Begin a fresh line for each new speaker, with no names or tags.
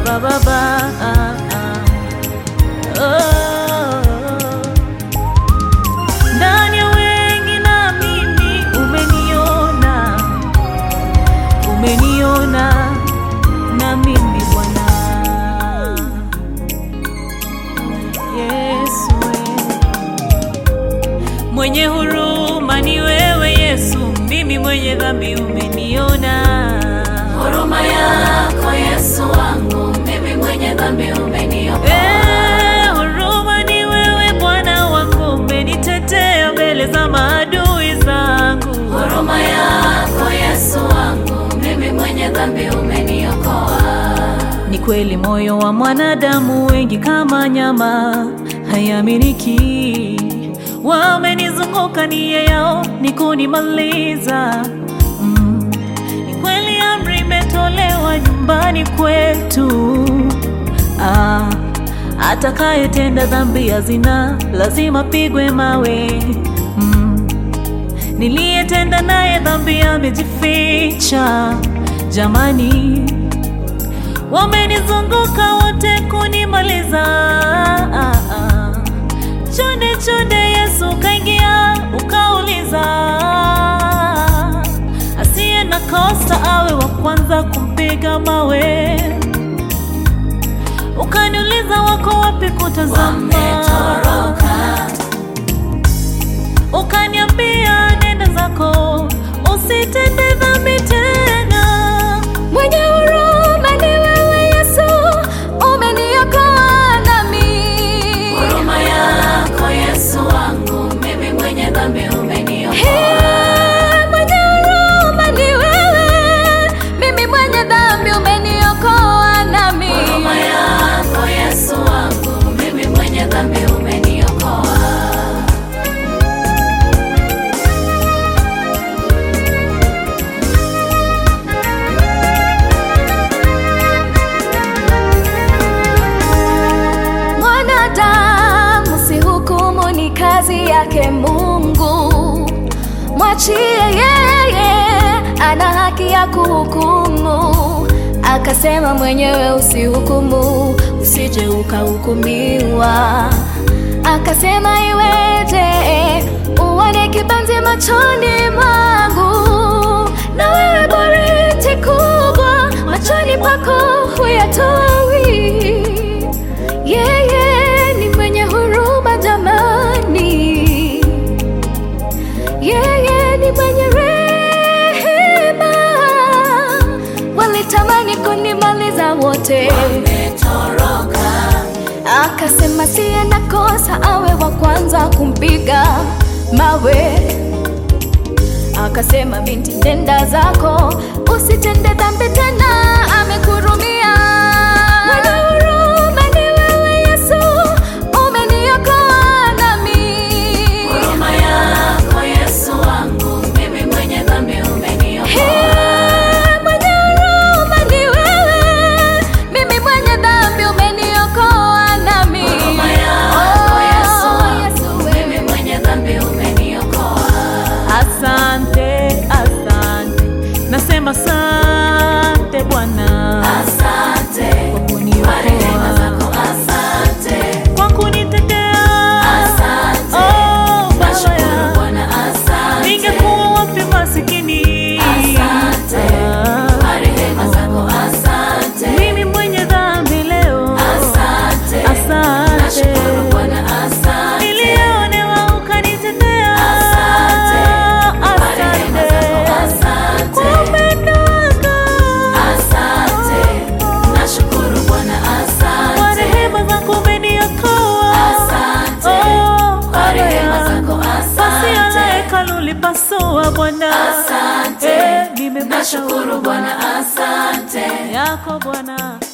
Baba, Baba. Oh. Ndani ya wengi na mimi umeniona, umeniona na mimi Bwana Yesu, mwenye huruma ni wewe Yesu, mimi mwenye dhambi umeniona.
Huruma yako Yesu wangu, mimi mwenye dhambi umeniokoa.
Eh, huruma ni wewe Bwana wangu, umenitetea mbele za maadui zangu.
Huruma yako Yesu wangu, mimi mwenye dhambi umeniokoa.
Ni kweli moyo wa mwanadamu wengi kama nyama hayaminiki, wamenizunguka nia yao ni kunimaliza. Mm. Ni kweli amri imetolewa nyumbani kwetu, ah, atakayetenda dhambi ya zina lazima pigwe mawe. Mm. Niliyetenda naye dhambi amejificha, jamani wamenizunguka wote kunimaliza. Ah, ah. Chonde chonde Yesu kaingia ukauliza, asiye na kosa awe wa kwanza kumpiga mawe. Ukaniuliza wako wapi kutazama,
Wametoroka,
ukaniambia nenda zako usitende dhambi tena.
Mwenye huruma ni wewe Yesu, umeniokoa nami.
huruma yako Yesu wangu, mimi mwenye dhambi umeniokoa.
Hey, mwenye huruma ni wewe, mimi mwenye dhambi umeniokoa nami.
Huruma yako Yesu wangu, mimi mwenye dhambi umeniokoa.
Mwanadamu si hukumu, ni kazi yake Mungu. Mwachie yeye, ana haki ya kuhukumu. Akasema mwenyewe usihukumu, usije ukahukumiwa. Akasema iweje uone kibanzi machoni mwangu, na wewe boriti kubwa machoni pako huyatoi. Yeye ni mwenye huruma jamani, yeye ni mwenye rehema. Walitamani kunimaliza wote,
Wametoroka,
akasema siye na kosa awe wa kwanza kumpiga mawe. Akasema binti, nenda zako, usitende dhambi tena, amekurumia. Mwenye huruma ni wewe Yesu, umeniokoa nami.
huruma yako Yesu wangu, mimi mwenye dhambi umeniokoa.
Hey, mwenye huruma ni wewe, mimi mwenye dhambi umeniokoa nami.
Huruma yako
Oh,
Yesu wangu,
Yesu wewe.
mimi mwenye dhambi umeniokoa.
Asante, asante, nasema asante Bwana
Asante
kwa
kwa rehema
kuniokoa,
zako, asante,
kwa kunitetea.
asante.
Oh, Baba
Nashukuru
ya
Bwana, asante.
ningekuwa wapi masikini?
Asante
Ah,
kwa rehema zako, asante,
mimi mwenye dhambi leo.
asante.
Asante,
Nashukuru Bwana, asante.
nilionewa ukanitetea.
Asante kwa rehema zako,
Asante
asante.
kwa upendo wako.
Asante, nashukuru Bwana,
Kwa
asante,
rehema zako umeniokoa.
asante,
Oh,
kwa rehema
Baba.
zako,
Pasi ya
asante,
hekalu ulipasua Bwana.
asante,
Eh, nimepata
nashukuru Bwana, asante.
yako Bwana.